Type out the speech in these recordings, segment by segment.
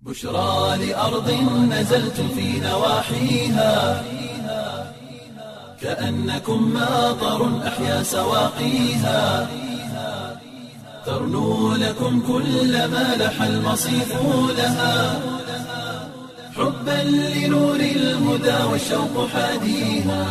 بشرى لأرض نزلت في نواحيها كأنكم ماطر أحيا سواقيها ترنو لكم كل ما لح المصيف لها حبا لنور الهدى والشوق حاديها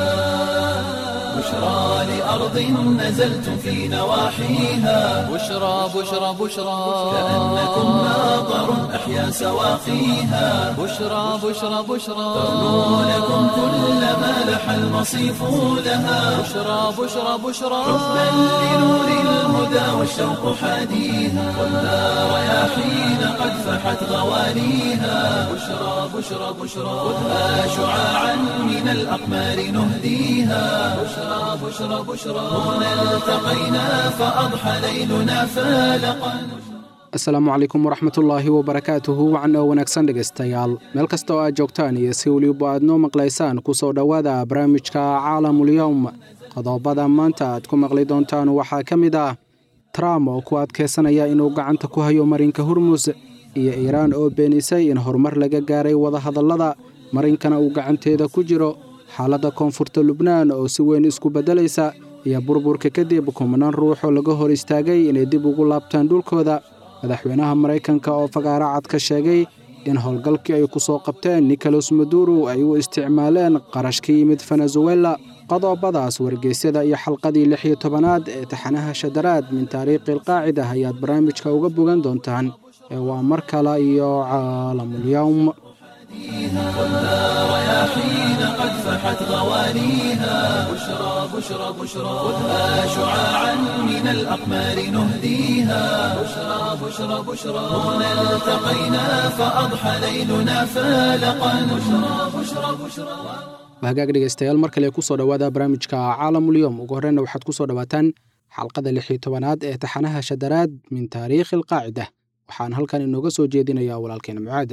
بشرى لأرض نزلت في نواحيها بشرى بشرى بشرى كأنكم ماطر أحيا سواقيها بشرى بشرى بشرى ترنو لكم كل ما لح المصيف لها بشرى بشرى بشرى حبا لنور الهدى والشوق حاديها والنار رياحين قد فحت غوانيها بشرى بشرى بشرى خذها شعاعا من الأقمار نهديها بشرى بشرى بشرى هنا التقينا فأضحى ليلنا فالقا asalaamu calaykum waraxmatullaahi wabarakaatuhu wacan oo wanaagsan dhegaystayaal meel kasta oo aad joogtaan iyo si weliba aad noo maqlaysaan ku soo dhowaada barnaamijka caalamulyowm qodobada maanta aad ku maqli doontaan waxaa ka mid ah trump oo ku adkaysanaya inuu gacanta ku hayo marinka hormus iyo iiraan oo beenisay in horumar laga gaaray wadahadallada marinkana uu gacanteeda ku jiro xaaladda koonfurta lubnaan oo si weyn isku beddelaysa iyo burburka kadib kumanaan ruux oo laga hor istaagay inay dib ugu laabtaan dhulkooda madaxweynaha maraykanka oo fagaara cad ka sheegay in howlgalkii ay ku soo qabteen nicolas maduro ay u isticmaaleen qarash ka yimid venezuela qodobadaas wargeysyada iyo xalqadii lix iyo tobanaad ee taxanaha shadaraad min taariikhi alqaacida ayaad barnaamijka uga bogan doontaan ee waa mar kale iyo caalamulyowm والنار رياحين قد فحت غوانيها بشرى بشرى بشرى خذها شعاعا من الأقمار نهديها بشرى بشرى بشرى هنا التقينا فأضحى ليلنا فالقا بشرى بشرى بشرى hagaag dhegaystayaal mar kale kusoo dhowaada barnaamijka caalamulyowm ugu horreyna waxaad ku soo dhowaataan xalqada lix iyo tobanaad ee taxanaha shadaraad min taariikhi alqaacida waxaan halkan inooga soo jeedinayaa walaalkeena mucaad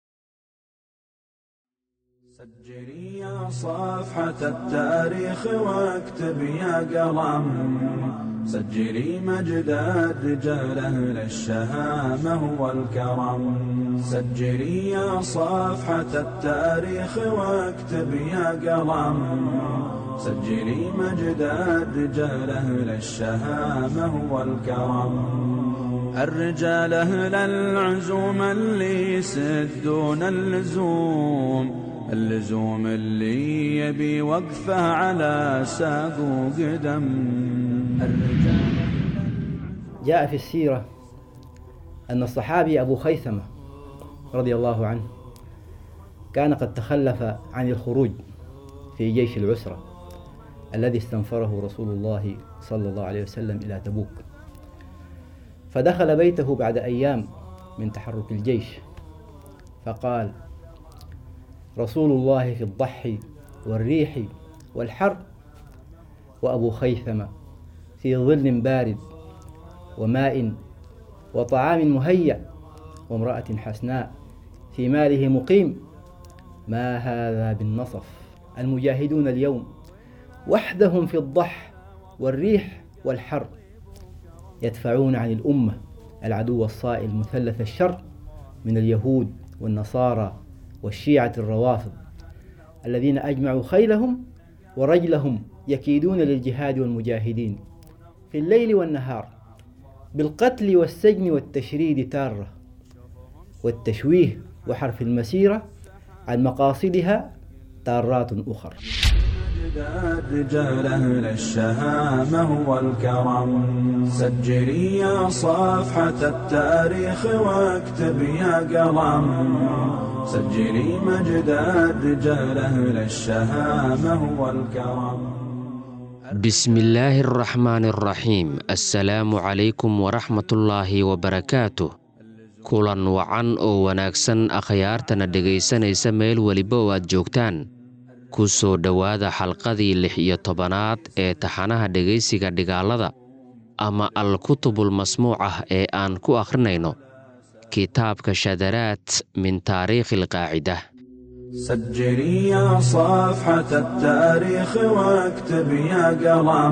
سجلي يا صفحة التاريخ واكتب يا قلم سجلي مجد الرجال أهل الشهامة والكرم سجلي يا صفحة التاريخ واكتب يا قلم سجلي مجد الرجال أهل الشهامة والكرم الرجال أهل العزوم اللي يسدون اللزوم اللزوم اللي يبي وقفه على ساق وقدم الرجال جاء في السيرة أن الصحابي أبو خيثمة رضي الله عنه كان قد تخلف عن الخروج في جيش العسرة الذي استنفره رسول الله صلى الله عليه وسلم إلى تبوك فدخل بيته بعد أيام من تحرك الجيش فقال رسول الله في الضحي والريح والحر وأبو خيثمة في ظل بارد وماء وطعام مهيأ وامرأة حسناء في ماله مقيم ما هذا بالنصف المجاهدون اليوم وحدهم في الضح والريح والحر يدفعون عن الأمة العدو الصائل مثلث الشر من اليهود والنصارى والشيعة الروافض الذين أجمعوا خيلهم ورجلهم يكيدون للجهاد والمجاهدين في الليل والنهار بالقتل والسجن والتشريد تارة والتشويه وحرف المسيرة عن مقاصدها تارات أخر مجد الرجال أهل الشهامة والكرم سجلي يا صفحة التاريخ واكتب يا قلم سجلي مجد الرجال أهل الشهامة والكرم بسم الله الرحمن الرحيم السلام عليكم ورحمة الله وبركاته kulan wacan oo wanaagsan akhyaartana dhegaysanaysa meel weliba oo aad joogtaan ku soo dhowaada xalqadii lix iyo tobanaad ee taxanaha dhegaysiga dhigaalada ama al-kutubul masmuuc ah ee aan ku akhrinayno kitaabka shadaraad min taariikhi alqaacida سجلي يا صفحة التاريخ واكتب يا قلم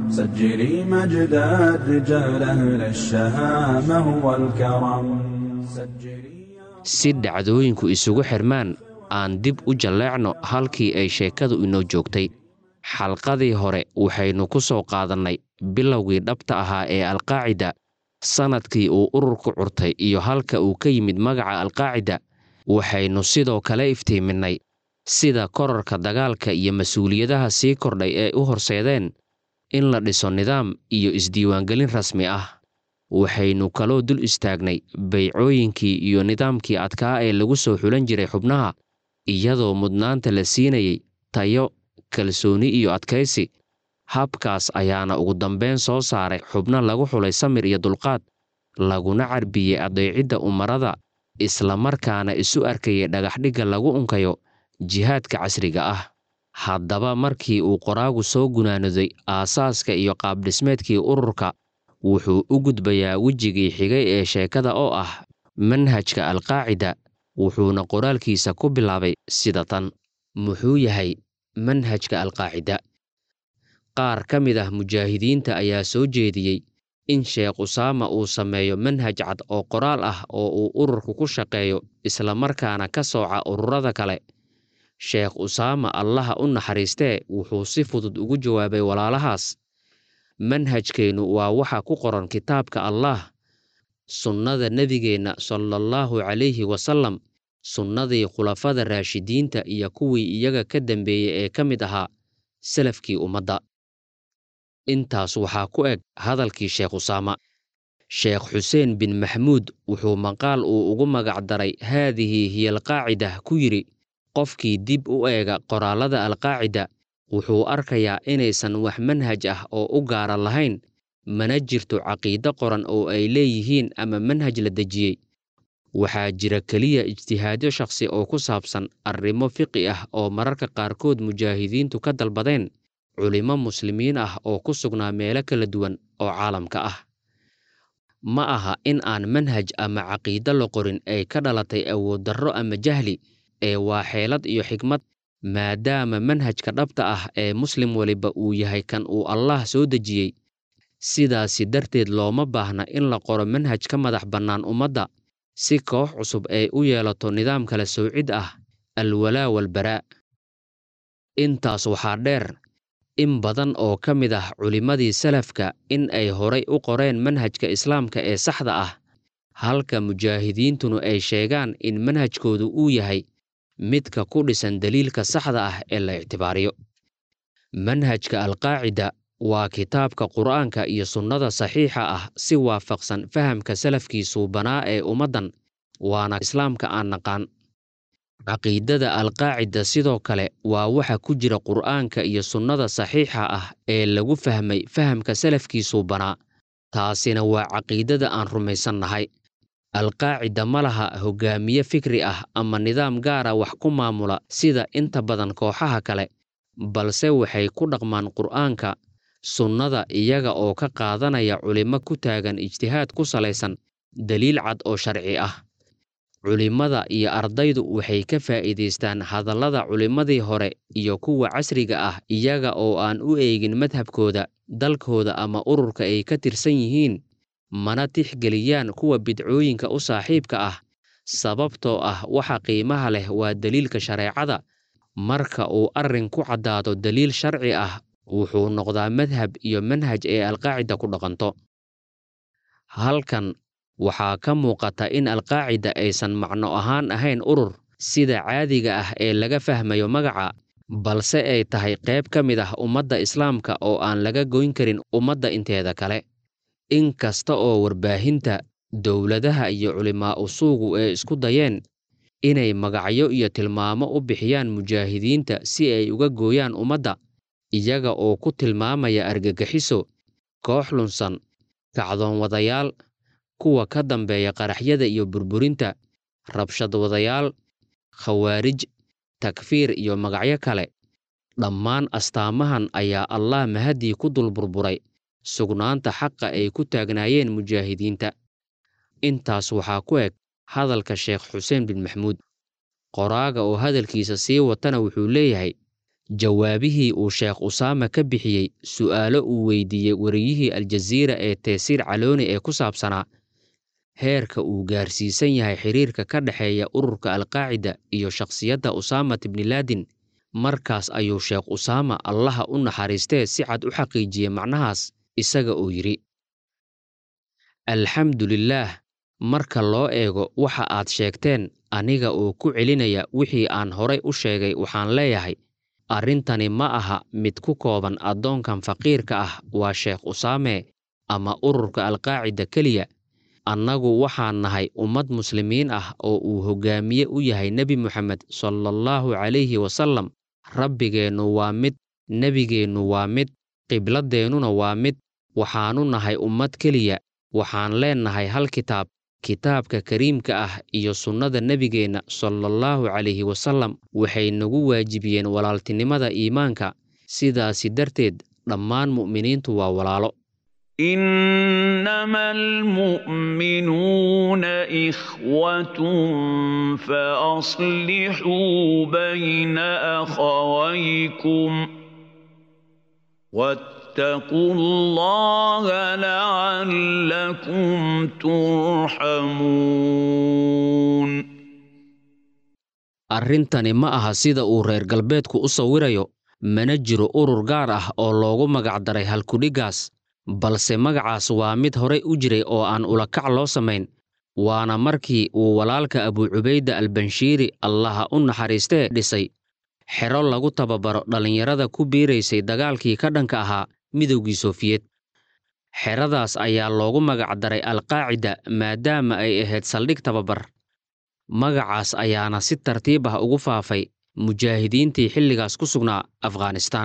سجلي مجد الرجال أهل الشهامة والكرم si dhacdooyinku isugu xirmaan aan dib u jalleecno halkii ay sheekadu inoo joogtay xalqadii hore waxaynu ku soo qaadannay bilowgii dhabta ahaa ee alqaacida sannadkii uu ururku curtay iyo halka uu ka yimid magaca alqaacida waxaynu sidoo kale iftiiminnay sida korarka dagaalka iyo mas-uuliyadaha sii kordhay ee u horseedeen in la dhiso nidaam iyo isdiiwaangelin rasmi ah waxaynu kaloo dul istaagnay baycooyinkii iyo nidaamkii adkaa ee lagu soo xulan jiray xubnaha iyadoo mudnaanta la siinayay tayo kalsooni iyo adkaysi habkaas ayaana ugu dambayn soo saaray xubno lagu xulay samir iyo dulqaad laguna carbiyey adeecidda umarada islamarkaana isu arkayay dhagaxdhigga lagu unkayo jihaadka casriga ah haddaba markii uu qoraagu soo gunaanoday aasaaska iyo qaabdhismeedkii ururka wuxuu u gudbayaa wejigii xigay ee sheekada oo ah manhajka alqaacida wuxuuna qoraalkiisa ku bilaabay sida tan muxuu yahay manhajka alqaacida qaar ka mid ah mujaahidiinta ayaa soo jeediyey in sheekh usaama uu sameeyo manhaj cad oo qoraal ah oo uu ururku ku shaqeeyo islamarkaana ka sooca ururada kale sheekh usaama allaha u naxariistee wuxuu si fudud ugu jawaabay walaalahaas manhajkeennu waa waxa ku qoran kitaabka allaah sunnada nebigeenna salaallahu calayhi wasallam sunnadii khulafada raashidiinta iyo kuwii iyaga ka dambeeyey ee ka mid ahaa salafkii ummadda intaas waxaa ku eg hadalkii sheekh usaama sheekh xuseen bin maxmuud wuxuu maqaal uu ugu magacdaray haadihi hiya alqaacida ku yidhi qofkii dib u eega qoraallada alqaacida wuxuu arkayaa inaysan wax manhaj ah oo u gaara lahayn mana jirto caqiido qoran oo ay leeyihiin ama manhaj la dejiyey waxaa jira keliya ijtihaadyo shakhsi oo ku saabsan arrimo fiqi ah oo mararka qaarkood mujaahidiintu ka dalbadeen culimo muslimiin ah oo ku sugnaa meelo kala duwan oo caalamka ah ma aha in aan manhaj ama caqiido la qorin ay ka dhalatay awooddarro ama jahli ee waa xeelad iyo xigmad maadaama manhajka dhabta ah ee muslim weliba uu yahay kan uu allaah soo dejiyey sidaasi darteed looma baahna in la qoro manhaj ka madax bannaan ummadda si koox cusub ay u yeelato nidaam kala soocid ah alwalaa walbaraa intaas waxaa dheer in badan oo ka mid ah culimmadii salafka in ay horay u qoreen manhajka islaamka ee saxda ah halka mujaahidiintuna ay sheegaan in manhajkoodu uu yahay midka ku dhisan daliilka saxda ah ee la ictibaariyo manhajka alqaacida waa kitaabka qur'aanka iyo sunnada saxiixa ah si waafaqsan fahamka salafkii suubanaa ee ummaddan waana islaamka aan naqaan caqiidada alqaacida sidoo kale waa waxa ku jira qur'aanka iyo sunnada saxiixa ah ee lagu fahmay fahamka salafkii suubanaa taasina waa caqiidada aan rumaysannahay alqaacida ma laha hoggaamiye fikri ah ama nidaam gaara wax ku maamula sida inta badan kooxaha kale balse waxay ku dhaqmaan qur'aanka sunnada iyaga oo ka qaadanaya culimo ku taagan ijtihaad ku salaysan daliil cad oo sharci ah culimmada iyo ardaydu waxay ka faa'iidaystaan hadallada culimmadii hore iyo kuwa casriga ah iyaga oo aan u eegin madhabkooda dalkooda ama ururka ay ka tirsan yihiin mana tixgeliyaan kuwa bidcooyinka u saaxiibka ah sababtoo ah waxa qiimaha leh waa daliilka shareecada marka uu arrin ku caddaado daliil sharci ah wuxuu noqdaa madhab iyo manhaj ee alqaacida ku dhaqanto halkan waxaa ka muuqata in alqaacida aysan macno ahaan ahayn urur sida caadiga ah ee laga fahmayo magaca balse ay tahay qayb ka mid ah ummadda islaamka oo aan laga goyn karin ummadda inteeda kale in kasta oo warbaahinta dowladaha iyo culimaa usuugu ee isku dayeen inay magacyo iyo tilmaamo u bixiyaan mujaahidiinta si ay uga gooyaan ummadda iyaga oo ku tilmaamaya argagixiso koox lunsan kacdoon wadayaal kuwa ka dambeeya qaraxyada iyo burburinta rabshad wadayaal khawaarij takfiir iyo magacyo kale dhammaan astaamahan ayaa allah mahaddii ku dul burburay sugnaanta xaqa ay ku taagnaayeen mujaahidiinta intaas waxaa ku eg hadalka sheekh xuseen bin maxmuud qoraaga oo hadalkiisa sii watana wuxuu leeyahay jawaabihii uu sheekh usaama ka bixiyey su'aalo uu weydiiyey wariyihii aljaziira ee teysiir calooni ee ku saabsanaa heerka uu gaarsiisan yahay xiriirka ka dhexeeya ururka alqaacida iyo shakhsiyadda usaamat ibnilaadin markaas ayuu sheekh usaama allaha u naxariistee si cad u xaqiijiyey macnahaas isaga oo yidhi alxamdu lilaah marka loo eego waxa aad sheegteen aniga oo ku celinaya wixii aan horay u sheegay waxaan leeyahay arrintani ma aha mid ku kooban addoonkan faqiirka ah waa sheekh usaame ama ururka alqaacida keliya annagu waxaan nahay ummad muslimiin ah oo uu hoggaamiye u yahay nebi moxamed salaallahu calayhi wasallam rabbigeennu waa mid nebigeennu waa mid qibladeennuna waa mid waxaannu nahay ummad keliya waxaan leennahay hal kitaab kitaabka kariimka ah iyo sunnada nebigeenna salaallahu calayhi wasallam waxay nagu waajibiyeen walaaltinimada iimaanka sidaasi darteed dhammaan mu'miniintu waa walaalo إنما المؤمنون إخوة فأصلحوا بين أخويكم واتقوا الله لعلكم ترحمون arrintani ma aha sida uu reer galbeedku u sawirayo mana jiro urur gaar ah oo loogu magacdaray halkudhiggaas balse magacaas waa mid horay u jiray oo aan ulakac loo samayn waana markii uu walaalka abuucubayda albanshiiri allaha u naxariistee dhisay xero lagu tababaro dhallinyarada ku biiraysay dagaalkii ka dhanka ahaa midowgii sofiyeed xeradaas ayaa loogu magacdaray alqaacida maadaama ay ahayd saldhig tababar magacaas ayaana si tartiib ah ugu faafay mujaahidiintii xilligaas ku sugnaa afghanistaan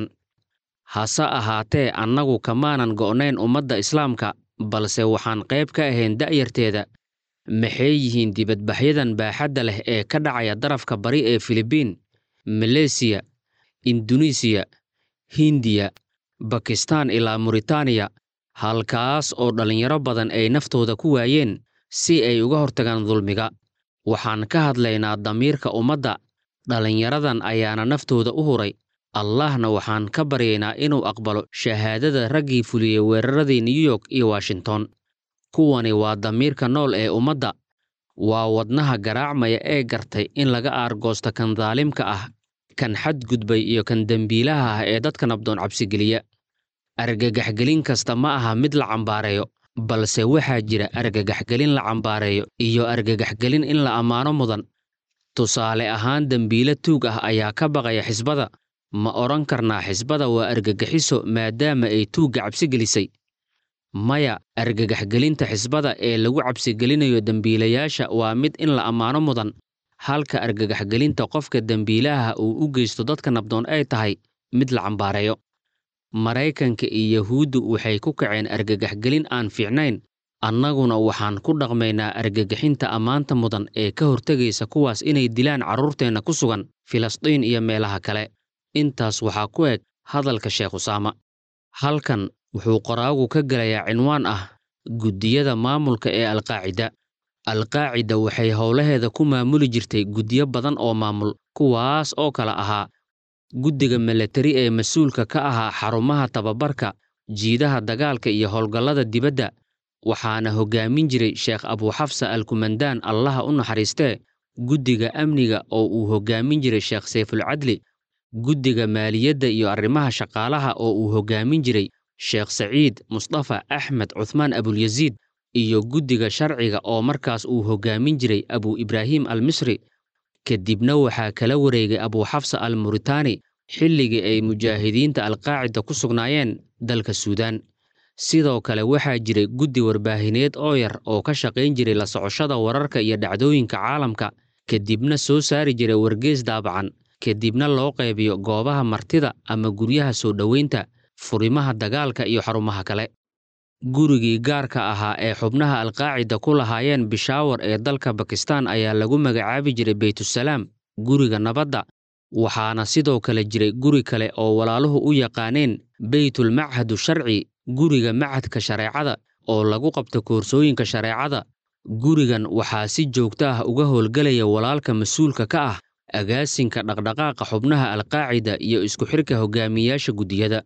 hase ahaatee annagu kamaanan go'nayn ummadda islaamka balse waxaan qayb ka ahayn da'yarteeda maxay yihiin dibadbaxyadan baaxadda leh ee ka dhacaya darafka bari ee filibiin maleysiya induneisiya hindiya bakistaan ilaa muritaaniya halkaas oo dhallinyaro badan ay naftooda ku waayeen si ay uga hortagaan dulmiga waxaan ka hadlaynaa damiirka ummadda dhallinyaradan ayaana naftooda u huray allahna waxaan ka baryaynaa inuu aqbalo shahaadada raggii fuliyey weeraradii new york iyo washington kuwani waa damiirka nool ee ummadda waa wadnaha garaacmaya ee gartay in laga aargoosto kan daalimka ah kan xadgudbay iyo kan dembiilaha ah ee dadka nabdoon cabsigeliya argagaxgelin kasta ma aha mid la cambaareeyo balse waxaa jira argagaxgelin la cambaareeyo iyo argagaxgelin in la ammaano mudan tusaale ahaan dembiile tuug ah ayaa ka baqaya xisbada ma odhan karnaa xisbada waa argagaxiso maadaama ay tuugga cabsigelisay maya argagaxgelinta xisbada ee lagu cabsigelinayo dembiilayaasha waa mid in la ammaano mudan halka argagaxgelinta qofka dembiilaha uu u geysto dadka nabdoon ay tahay mid la cambaareeyo maraykanka iyo yahuuddu waxay ku kaceen argagaxgelin aan fiicnayn annaguna waxaan ku dhaqmaynaa argagaxinta ammaanta mudan ee ka hortegaysa kuwaas inay dilaan carruurteenna ku sugan filistiin iyo meelaha kale intaas waxaa ku eg hadalka sheekh usaama halkan wuxuu qoraagu ka gelayaa cinwaan ah guddiyada maamulka ee alqaacida alqaacida waxay howlaheeda ku maamuli jirtay guddiyo badan oo maamul kuwaas oo kala ahaa guddiga milatari ee mas-uulka ka ahaa xarumaha tababarka jiidaha dagaalka iyo howlgallada dibadda waxaana hoggaamin jiray sheekh abuuxafsa alkumandaan allaha u naxariistee guddiga amniga oo uu hoggaamin jiray sheekh sayfulcadli guddiga maaliyadda iyo arrimaha shaqaalaha oo uu hoggaamin jiray sheekh saciid mustafa axmed cuthmaan abulyasiid iyo guddiga sharciga oo markaas uu hoggaamin jiray abu ibraahim al misri kadibna waxaa kala wareegay abuuxafsa al muritaani xilligii ay mujaahidiinta alqaacida ku sugnaayeen dalka suudaan sidoo kale waxaa jiray guddi warbaahineed oo yar oo ka shaqayn jiray la socoshada wararka iyo dhacdooyinka caalamka kadibna soo saari jiray wargees daabacan kadibna loo qaybiyo goobaha martida ama guryaha soo dhoweynta furimaha dagaalka iyo xarumaha kale gurigii gaarka ahaa ee xubnaha alqaacida ku lahaayeen bishaawar ee dalka bakistaan ayaa lagu magacaabi jiray beytusalaam guriga nabadda waxaana sidoo kale jiray guri kale oo walaaluhu u yaqaaneen beytulmachadu sharci guriga machadka shareecada oo lagu qabto koorsooyinka shareecada gurigan waxaa si joogto ah uga howlgelaya walaalka mas-uulka ka ah agaasinka dhaqdhaqaaqa xubnaha alqaacida iyo isku xidhka hogaamiyayaasha guddiyada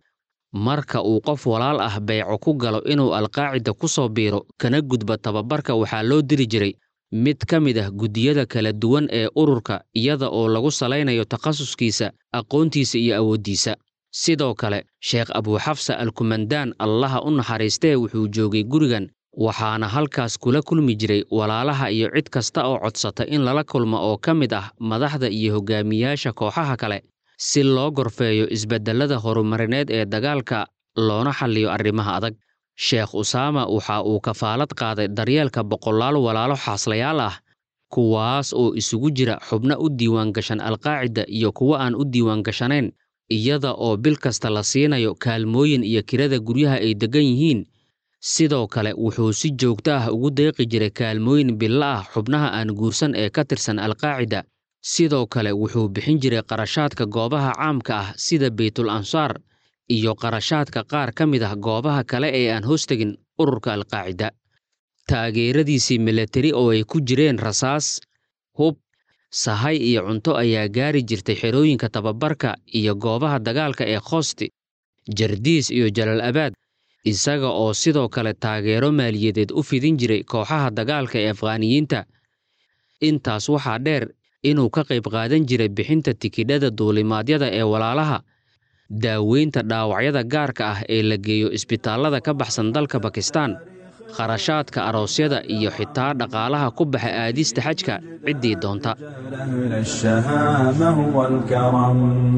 marka uu qof walaal ah beyco ku galo inuu alqaacida ku soo biiro kana gudbo tababarka waxaa loo diri jiray mid ka mid ah guddiyada kala duwan ee ururka iyada oo lagu salaynayo takhasuskiisa aqoontiisa iyo awooddiisa sidoo kale sheekh abuuxafsa alkumandaan allaha u naxariistee wuxuu joogay gurigan waxaana halkaas kula kulmi jiray walaalaha iyo cid kasta oo codsata in lala kulmo oo ka mid ah madaxda iyo hogaamiyaasha kooxaha kale si loo gorfeeyo isbeddellada horumarineed ee dagaalka loona xalliyo arrimaha adag sheekh usaama waxa uu kafaalad qaaday daryeelka boqolaal walaalo xaaslayaal ah kuwaas oo isugu jira xubno u diiwaangashan alqaacida iyo kuwo aan u diiwaangashanayn iyada oo bil kasta la siinayo kaalmooyin iyo kirada guryaha ay deggan yihiin sidoo kale wuxuu si joogto ah ugu deeqi jiray kaalmooyin billa ah xubnaha aan guursan ee ka tirsan alqaacida sidoo kale wuxuu bixin jiray qarashaadka goobaha caamka ah sida beytul ansaar iyo qarashaadka qaar ka mid ah goobaha kale ee aan hoostegin ururka alqaacida taageeradiisii milatari oo ay ku jireen rasaas hub sahay iyo cunto ayaa gaari jirtay xerooyinka tababarka iyo goobaha dagaalka ee khoosti jardiis iyo jalal abaad isaga oo sidoo kale taageero maaliyadeed u fidin jiray kooxaha dagaalka ee afghaaniyiinta intaas waxaa dheer inuu ka qayb qaadan jiray bixinta tikidhada duulimaadyada ee walaalaha daaweynta dhaawacyada gaarka ah ee la geeyo isbitaallada ka baxsan dalka bakistaan kharashaadka aroosyada iyo xitaa dhaqaalaha ku baxa aadista xajka ciddii doonta أهل الشهامة والكرم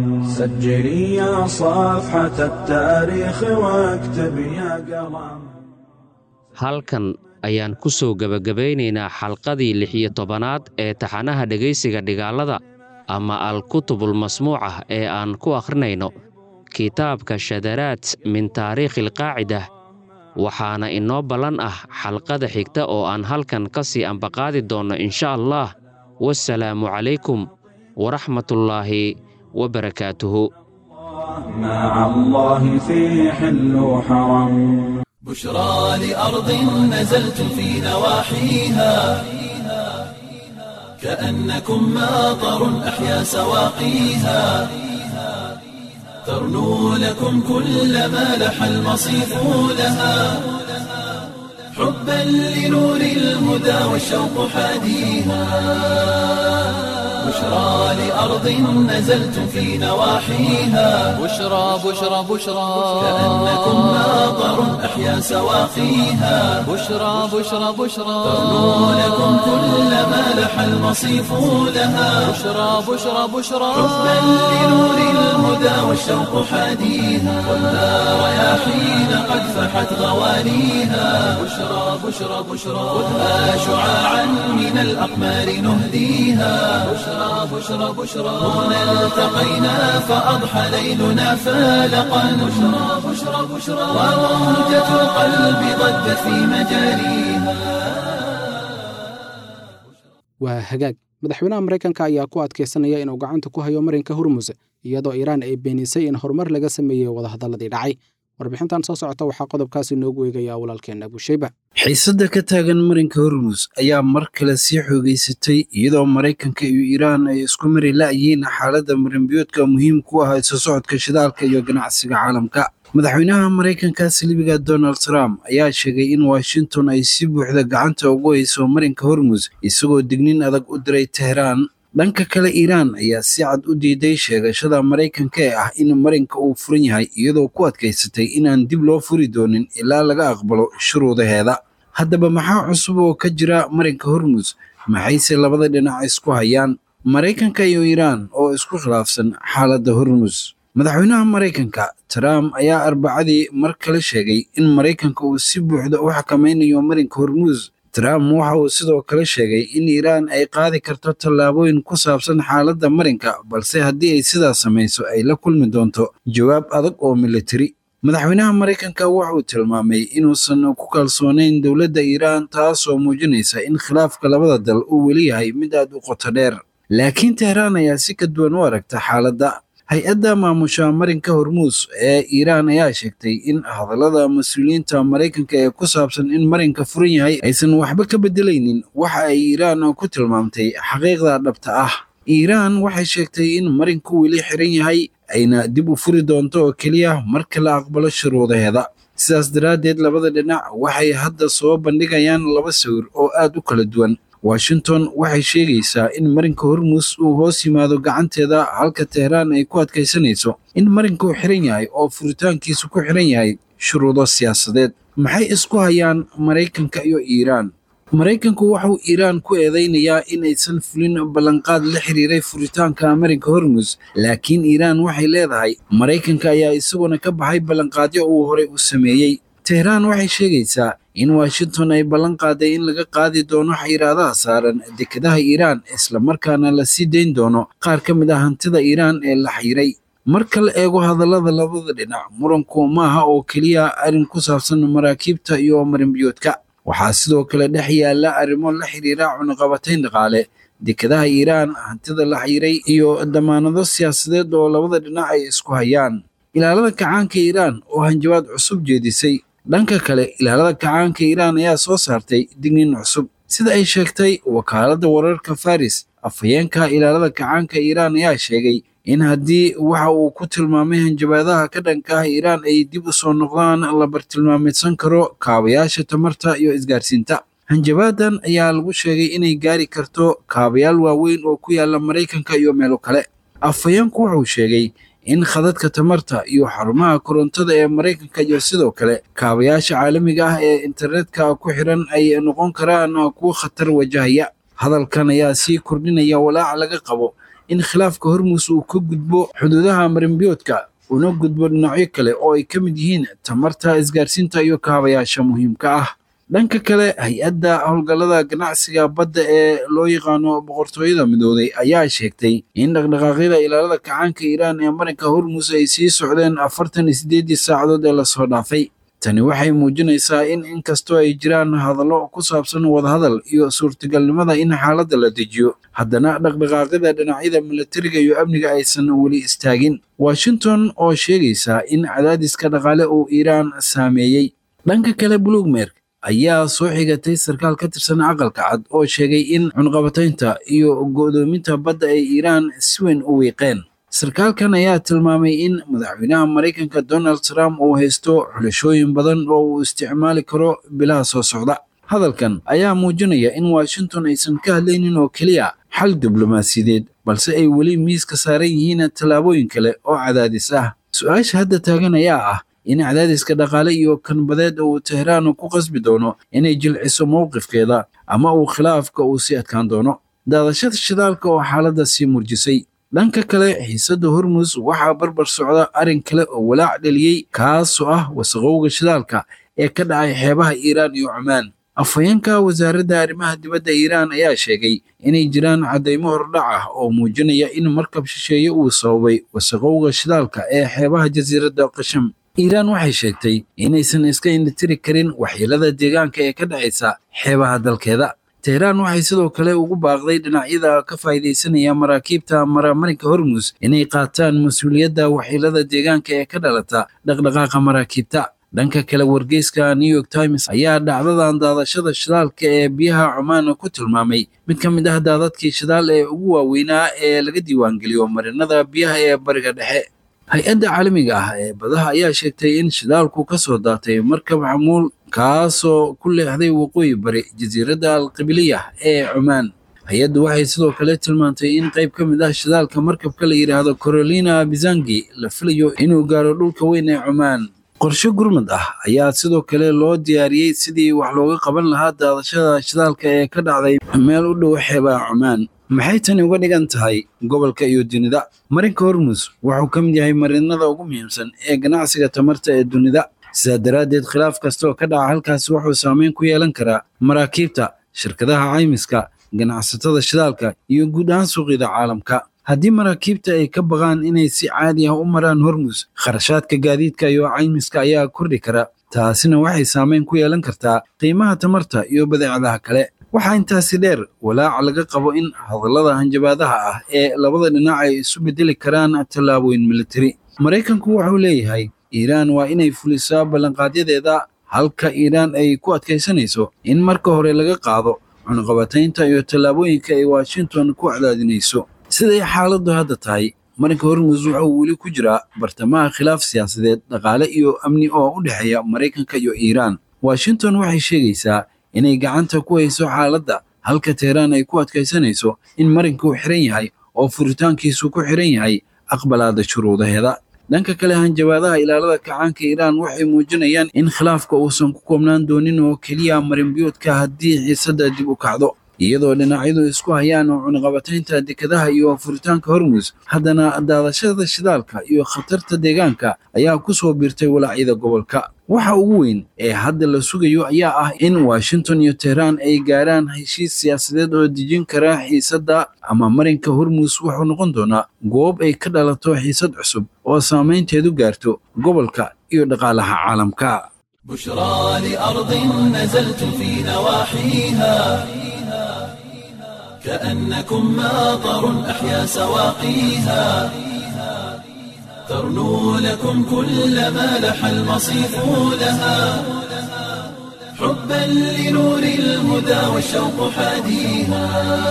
سجلي يا صفحة التاريخ واكتب يا قلم halkan ayaan ku soo gebagabaynaynaa xalqadii lix iyo tobanaad ee taxanaha dhegaysiga dhigaalada ama al-kutubul masmuucah ee aan ku akhrinayno kitaabka shadaraat min taariikhi alqaacida waxaana inoo ballan ah xalqada xigta oo aan halkan ka sii ambaqaadi doonno insha allah wasalaamu calaykum waraxmatullaahi wabarakaatuhu مع الله في حل وحرم بشرى لأرض نزلت في نواحيها كأنكم ماطر أحيا سواقيها ترنو لكم كل ما لح المصيف لها حبا لنور الهدى والشوق حاديها بشرى لأرض نزلت في نواحيها بشرى بشرى بشرى كأنكم ماطر أحيا سواقيها بشرى بشرى بشرى ترنو لكم كل ما لح المصيف لها بشرى بشرى بشرى حبا لنور الهدى والشوق حاديها خذها رياحين قد فحت غوانيها بشرى بشرى بشرى خذها شعاعا من الأقمار نهديها بشرى بشرى بشرى هنا التقينا فأضحى ليلنا فالقا بشرى بشرى بشرى وموجة القلب ضجت في مجاريها waa hagaag madaxweynaha maraykanka ayaa ku adkaysanaya inuu gacanta ku hayo marinka hormuz iyadoo iiraan ay beenisay in horumar laga sameeyey wadahadalladii dhacay warbixintan soo socota waxaa qodobkaasi noogu eegaya walaalkeenna abushayba xiisadda ka taagan marinka hormus ayaa mar kale sii xoogeysatay iyadoo maraykanka iyo iiraan ay isku mari la'yihiin xaaladda marinbiyoodka muhiim ku ah isu socodka shidaalka iyo ganacsiga caalamka madaxweynaha maraykanka silibiga donald trump ayaa sheegay in washington ay si buuxda gacanta ugu hayso marinka hormus isagoo dignin adag u diray teheraan dhanka kale iiraan ayaa si cad u diiday sheegashada maraykanka ee ah in marinka uu furan yahay iyadoo ku adkaysatay inaan dib loo furi doonin ilaa laga aqbalo shuruudaheeda haddaba maxaa cusub oo ka jira marinka hormus maxayse labada dhinac isku hayaan maraykanka iyo iiraan oo isku khilaafsan xaaladda hormus madaxweynaha maraykanka trump ayaa arbacadii mar kale sheegay in maraykanka uu si buuxda u xakameynayo marinka hormus trump waxa uu sidoo kale sheegay in iiraan ay qaadi karto tallaabooyin ku saabsan xaaladda marinka balse haddii ay sidaas samayso ay la kulmi doonto jawaab adag oo militari madaxweynaha maraykanka wuxuu tilmaamay inuusan ku kalsoonayn dowladda iiraan taasoo muujinaysa in khilaafka labada dal uu weli yahay mid aad u qoto dheer laakiin tehraan ayaa si ka duwan u aragta xaaladda hay-adda maamusha marinka hormuus ee iiraan ayaa sheegtay in hadallada mas-uuliyiinta maraykanka ee ku saabsan in marinka furan yahay aysan waxba ka beddelaynin waxa ay iiraan ku tilmaamtay xaqiiqda dhabta ah iiraan waxay sheegtay in marinku weli xiran yahay ayna dib u furi doonto oo keliya marka la aqbalo shuruudaheeda sidaas daraaddeed labada dhinac waxay hadda soo bandhigayaan laba sawir oo aad u kala duwan washington waxay sheegaysaa in marinka hormus uu hoos yimaado gacanteeda halka teheraan ay ku adkaysanayso in marinka uu xiran yahay oo furitaankiisu ku xiran yahay shuruudo siyaasadeed maxay isku hayaan maraykanka iyo iiraan maraykanku waxauu iiraan ku eedaynayaa in aysan fulin ballanqaad la xiriiray furitaanka marinka hormus laakiin iiraan waxay leedahay maraykanka ayaa isaguna ka baxay ballanqaadyo uu horey u sameeyey teheraan waxay sheegaysaa in washington ay ballan qaaday in laga qaadi doono xayiraadaha saaran dekedaha iiraan islamarkaana la sii dayn doono qaar ka mid ah hantida iiraan ee la xayiray marka la eego hadallada labada dhinac muranku maaha oo keliya arrin ku saabsan maraakiibta iyo marinbiyoodka waxaa sidoo kale dhex yaalla arrimo la xiriira cunaqabatayn dhaqaale dekedaha iiraan hantida la xayiray iyo damaanado siyaasadeed oo labada dhinac ay isku hayaan ilaalada kacaanka iiraan oo hanjabaad cusub jeedisay dhanka kale ilaalada kacaanka iiraan ayaa soo saartay digniin cusub sida ay sheegtay wakaaladda wararka faris afhayeenka ilaalada kacaanka iiraan ayaa sheegay in haddii waxa uu ku tilmaamay hanjabaadaha ka dhanka ah iiraan ay dib u soo noqdaan la bartilmaameedsan karo kaabayaasha tamarta iyo isgaarsiinta hanjabaadan ayaa lagu sheegay inay gaari karto kaabayaal waaweyn oo ku yaala maraykanka iyo meelo kale afhayeenku wuxuu sheegay in khadadka tamarta iyo xarumaha korontada ee maraykanka iyo sidoo kale kaabayaasha caalamiga ah ee internetka ku xiran ay noqon karaan kuwo khatar wajahaya hadalkan ayaa sii kordhinaya walaaca laga qabo in khilaafka hormus uu ka gudbo xuduudaha marinbiyoodka una gudbo dhinacyo kale oo ay ka mid yihiin tamarta isgaarsiinta iyo kaabayaasha muhiimka ah dhanka kale hay-adda howlgallada ganacsiga badda ee loo yaqaano boqortooyada midooday ayaa sheegtay in dhaqdhaqaaqyada ilaalada kacaanka iiraan ee marinka hormus ay sii socdeen afartan iyo sideedii saacadood ee lasoo dhaafay tani waxay muujinaysaa in inkastoo ay jiraan hadallo ku saabsan wadahadal iyo suurtagalnimada in xaaladda la dejiyo haddana dhaqdhaqaaqyada dhinacyada milatariga iyo amniga aysan weli istaagin washington oo sheegaysa in cadaadiska dhaqaale uu iiraan saameeyey dhanka kale bloomberg ayaa soo xigatay sarkaal ka tirsan aqalka cad oo sheegay in cunqabataynta iyo go'doominta badda ay iiraan si weyn u wiiqeen sarkaalkan ayaa tilmaamay in madaxweynaha maraykanka donald trump uu haysto xulashooyin badan oo uu isticmaali karo bilaha soo socda hadalkan ayaa muujinaya in washington aysan ka hadlaynin oo keliya xal diblomaasiyadeed balse ay weli miiska saaran yihiin tallaabooyin kale oo cadaadis ah su-aasha hadda taagan ayaa ah in cadaadiska dhaqaale iyo kanbadeed uu teheraan ku qasbi doono inay jilciso mowqifkeeda ama uu khilaafka uu sii adkaan doono daadashada shidaalka oo xaaladda sii murjisay dhanka kale xiisadda hormus waxaa barbar socda arrin kale oo walaac dhaliyey kaasoo ah wasaqowga shidaalka ee ka dhacay xeebaha iiraan iyo cumaan afhayeenka wasaaradda arrimaha dibadda iiraan ayaa sheegay inay jiraan caddaymo hordhac ah oo muujinaya in markab shisheeye uu sababay wasaqowga shidaalka ee xeebaha jasiiradda qasham iiraan waxay sheegtay inaysan iska indhitiri karin waxyeelada deegaanka ee ka dhacaysa xeebaha dalkeeda teheraan waxay sidoo kale ugu baaqday dhinacyada ka faa'iidaysanaya maraakiibta maramarinka hormus inay qaataan mas-uuliyadda waxyeelada deegaanka ee ka dhalata dhaqdhaqaaqa maraakiibta dhanka kale wargeyska new york times ayaa dhacdadan daadashada shidaalka ee biyaha cumaan ku tilmaamay mid ka mid ah daadadkii shidaal ee ugu waaweynaa ee laga diiwaangeliyo marinada biyaha ee bariga dhexe hay-adda caalamiga ah ee badaha ayaa sheegtay in shidaalku ka soo daatay markab xamuul kaasoo ku leexday waqooyi bari jasiiradda alqibiliya ee cumaan hay-addu waxay sidoo kale tilmaantay in qayb ka mid ah shidaalka markabka la yidhaahdo carolina bizangi la filayo inuu gaaro dhulka weyn ee cumaan qorshe gurmad ah ayaa sidoo kale loo diyaariyey sidii wax looga qaban lahaa daadashada shidaalka ee ka dhacday meel u dhow xeebaha cumaan maxay tani uga dhigan tahay gobolka iyo dunida marinka hormus wuxuu ka mid yahay marinada ugu muhiimsan ee ganacsiga tamarta ee dunida sidaa daraaddeed khilaaf kasta oo ka dhaca halkaasi wuxuu saameyn ku yeelan karaa maraakiibta shirkadaha caymiska ganacsatada shidaalka iyo guud ahaan suuqyada caalamka haddii maraakiibta ay ka baqaan inay si caadi ah u maraan hormus kharashaadka gaadiidka iyo caymiska ayaa kordhi kara taasina waxay saameyn ku yeelan kartaa qiimaha tamarta iyo badeecadaha kale waxaa intaasi dheer walaaca laga qabo in hadallada hanjabaadaha ah ee labada dhinac ay isu bedeli karaan tallaabooyin militari maraykanku wuxuu leeyahay iiraan waa inay fulisaa ballanqaadyadeeda halka iiraan ay ku adkaysanayso in marka hore laga qaado cunaqabataynta iyo tallaabooyinka ay washington ku cadaadinayso siday xaaladdu hadda tahay marinka hormus waxa uu weli ku jiraa bartamaha khilaaf siyaasadeed dhaqaale iyo amni oo u dhexeeya maraykanka iyo iiraan washington waxay sheegaysaa inay gacanta ku hayso xaaladda halka teheraan ay ku adkaysanayso in marinka uu xiran yahay oo furitaankiisu ku xiran yahay aqbalaada shuruudaheeda dhanka kale hanjabaadaha ilaalada kacaanka iiraan waxay muujinayaan in khilaafka uusan ku koobnaan doonin oo keliya marinbiyoodka haddii xiisadda dib u kacdo iyadoo dhinacyadu isku hayaan oo cunaqabataynta dekadaha iyo furitaanka hormus haddana daadashada shidaalka iyo khatarta deegaanka ayaa ku soo biirtay walaacyada gobolka waxa ugu weyn ee hadda la sugayo ayaa ah in washington iyo teheraan ay gaaraan heshiis siyaasadeed oo dejin kara xiisadda ama marinka hormus wuxuu noqon doonaa goob ay ka dhalato xiisad cusub oo saamaynteedu gaarto gobolka iyo dhaqaalaha caalamka بشرى لأرض نزلتم في نواحيها كأنكم ماطر أحيا سواقيها ترنو لكم كل ما لح المصيف لها حبا لنور الهدى والشوق حاديها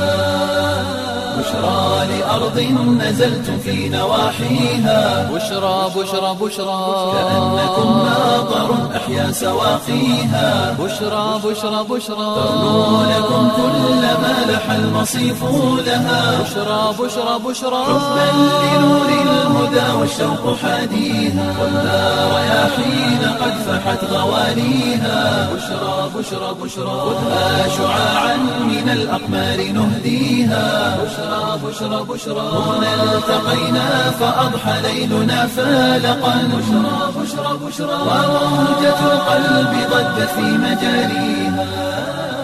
بشرى لأرض نزلتم في نواحيها بشرى بشرى بشرى كأنكم ماطر أحيا سواقيها بشرى بشرى بشرى ترنو لكم كل ما لح المصيف لها بشرى بشرى بشرى حبا لنور الهدى والشوق حاديها والنار رياحين قد فحت غوانيها بشرى بشرى بشرى خذها شعاعا من الأقمار نهديها بشرى بشرى بشرى هنا التقينا فأضحى ليلنا فالقا بشرى بشرى بشرى وموجة القلب ضجت في مجاريها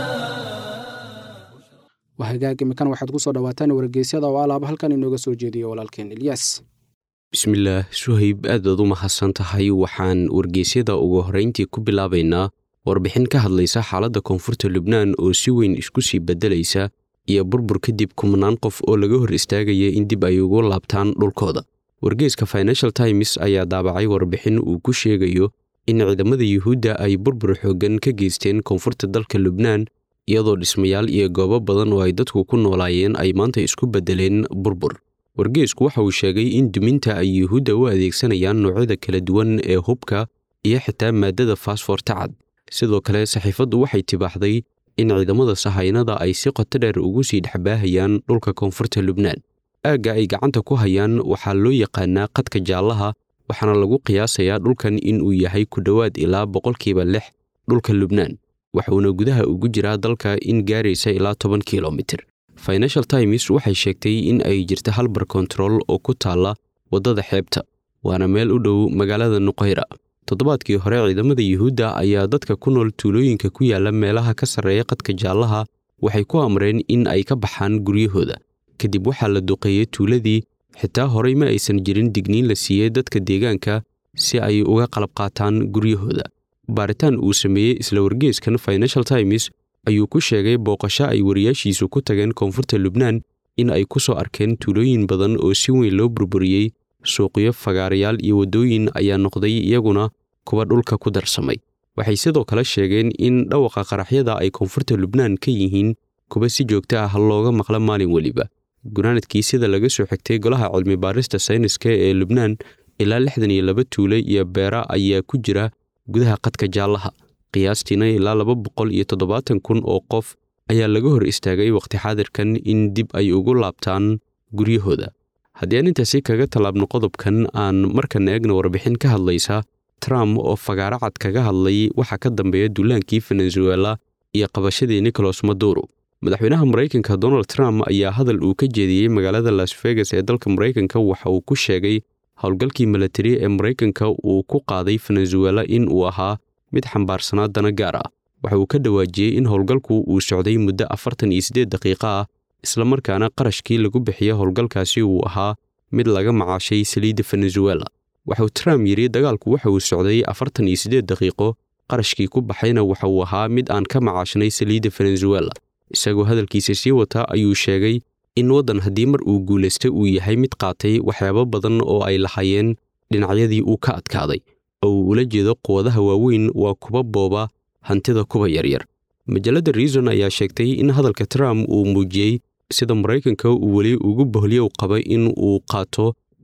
waa hagaag imikan waxaad ku soo dhawaataan wargeysyada oo alaaba halkan inooga soo jeediyo walaalkeen ilyaas bismillaah suhayb aad baad u mahadsan tahay waxaan wargeysyada ugu horrayntii ku bilaabaynaa warbixin ka hadlaysa xaaladda koonfurta lubnaan oo si weyn isku sii beddelaysa iyo burbur kadib kumanaan qof oo laga hor istaagaya in dib ay ugu laabtaan dhulkooda wargeeska financial times ayaa daabacay warbixin uu ku sheegayo in ciidamada yuhuudda ay burbur xooggan ka geysteen koonfurta dalka lubnaan iyadoo dhismayaal iyo goobo badan oo ay dadku ku noolaayeen ay maanta isku beddeleen burbur wargeesku waxa uu sheegay in duminta ay yuhuudda u adeegsanayaan noocyada kala duwan ee hubka iyo xitaa maaddada faasfoorta cad sidoo kale saxiifaddu waxay tibaaxday in ciidamada sahaynada ay si qoto dheer ugu sii dhexbaahayaan dhulka koonfurta lubnaan aagga ay gacanta ku hayaan waxaa loo yaqaanaa qadka jaallaha waxaana lagu qiyaasayaa dhulkan in uu yahay ku dhowaad ilaa boqolkiiba lix dhulka lubnaan waxuuna gudaha ugu jiraa dalka in gaaraysa ilaa toban kilomitir financial times waxay sheegtay in ay jirta halbar kontarool oo ku taalla waddada xeebta waana meel u dhow magaalada nuqayra toddobaadkii hore ciidamada yuhuudda ayaa dadka ku nool tuulooyinka ku yaalla meelaha ka sarreeya qadka jaallaha waxay ku amreen in ay ka baxaan guryahooda kadib waxaa la duqeeyey tuuladii xitaa horey ma aysan jirin digniin la siiyey dadka deegaanka si ay uga qalab qaataan guryahooda baaritaan uu sameeyey isla wargeeskan financial times ayuu ku sheegay booqasho ay wariyaashiisu ku tageen koonfurta lubnaan in ay ku soo arkeen tuulooyin badan oo si weyn loo burburiyey suuqyo fagaarayaal iyo waddooyin ayaa noqday iyaguna kuwa dhulka ku darsamay waxay sidoo kale sheegeen in dhawaqa qaraxyada ay koonfurta lubnaan ka yihiin kuwa si joogto ah looga maqla maalin weliba gunaanadkii sida laga soo xigtay golaha cilmi baarista sayniska ee lubnaan ilaa lixdan iyo laba tuule iyo beera ayaa ku jira gudaha qadka jaallaha qiyaastiina ilaa laba boqol iyo toddobaatan kun oo qof ayaa laga hor istaagay waqti xaadirkan in dib ay ugu laabtaan guryahooda haddii aan intaasi kaga tallaabno qodobkan aan markan eegna warbixin ka hadlaysa trump oo fagaaro cad kaga hadlay waxaa ka dambeeya duulaankii venezuela iyo qabashadii nicolas maduro madaxweynaha maraykanka donald trump ayaa hadal uu ka jeediyey magaalada las vegas ee dalka maraykanka waxa uu ku sheegay howlgalkii milatari ee maraykanka uu ku qaaday venezuela in uu ahaa mid xambaarsanaa dana gaar ah waxa uu ka dhawaajiyey in howlgalku uu socday muddo afartan iyo siddeed daqiiqo ah islamarkaana qarashkii lagu bixiya howlgalkaasi uu ahaa mid laga macaashay saliidda venezuela waxauu trump yidhi dagaalku waxa uu socday afartan iyo siddeed daqiiqo qarashkii ku baxayna waxa uu ahaa mid aan ka macaashnay saliidda venezuela isagoo hadalkiisa sii wata ayuu sheegay in waddan haddii mar uu guulaysta uu yahay mid qaatay waxyaabo badan oo ay lahaayeen dhinacyadii uu ka adkaaday oo uu ula jeedo quwadaha waaweyn waa kuba booba hantida kuwa yaryar majalladda reason ayaa sheegtay in hadalka trump uu muujiyey sida maraykanka uu weli ugu bohlyow qaba in uu qaato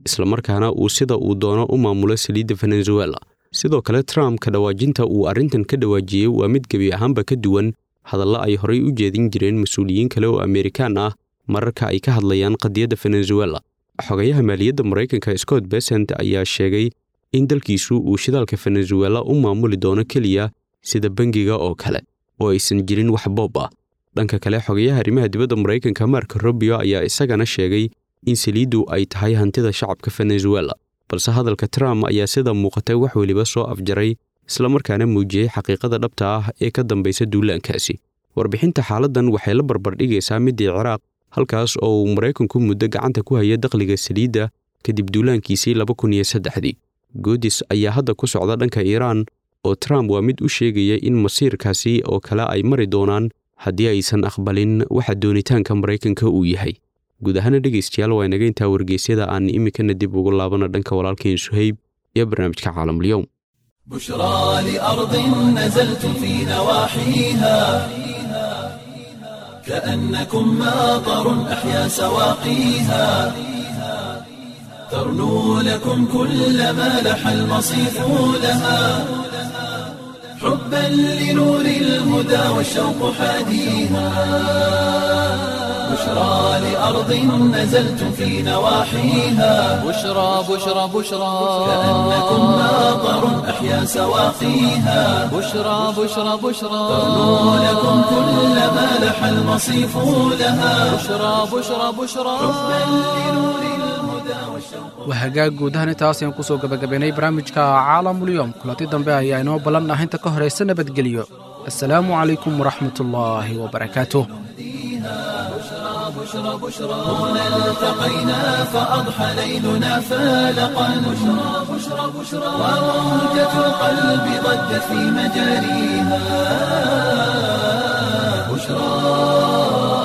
islamarkaana uu sida uu doono u maamulo saliidda venezuela sidoo kale trump ka dhawaajinta uu arrintan ka dhawaajiyey waa mid gebi ahaanba ka duwan hadalla ay horay u jeedin jireen mas-uuliyiin kale oo amerikaan ah mararka ay ka hadlayaan qadiyadda venezuela xogayaha maaliyadda maraykanka scott besent ayaa sheegay in dalkiisu uu shidaalka venezuela u maamuli doono keliya sida bangiga oo kale oo aysan jirin wax boob ah dhanka kale xogayaha arrimaha dibadda maraykanka mark robio ayaa isagana sheegay in saliiddu ay tahay hantida shacabka venezuela balse hadalka trump ayaa sida muuqatay wax weliba soo afjaray islamarkaana muujiyey xaqiiqada dhabta ah ee ka dambaysa duulaankaasi warbixinta xaaladdan waxay la barbardhigaysaa middii ciraaq halkaas oo uu maraykanku muddo gacanta ku haya dakhliga saliidda kadib duulaankiisii laba kun iyo saddexdii goodis ayaa hadda ku socda dhanka iiraan oo trump waa mid u sheegaya in masiirkaasi oo kale ay mari doonaan haddii aysan aqbalin waxa doonitaanka maraykanka uu yahay guud ahaana dhegaystayaal waa inaga intaa wargeysyada aan iminkana dib ugu laabana dhanka walaalkeen suhayb iyo barnaamijka caalamulyoom بشرى لأرض نزلتم في نواحيها كأنكم ماطر أحيا سواقيها ترنو لكم كل ما لح المصيف لها حبا لنور الهدى والشوق حاديها بشرى لأرض نزلتم في نواحيها بشرى بشرى بشرى كأنكم ماطر أحيا سواقيها بشرى بشرى بشرى ترنو لكم كل ما لح المصيف لها بشرى بشرى بشرى waa hagaag guud ahaan intaas ayaan kusoo gabagabaynay barnaamijka caalamulyoom kulanti dambe ayaa inoo ballan ah inta ka horaysa nabadgelyo assalaamu calaykum waraxmatullaahi wabarakaatuh هنا التقينا فأضحى ليلنا فالقا بشرى بشرى بشرى وموجة القلب ضجت في مجاريها بشرى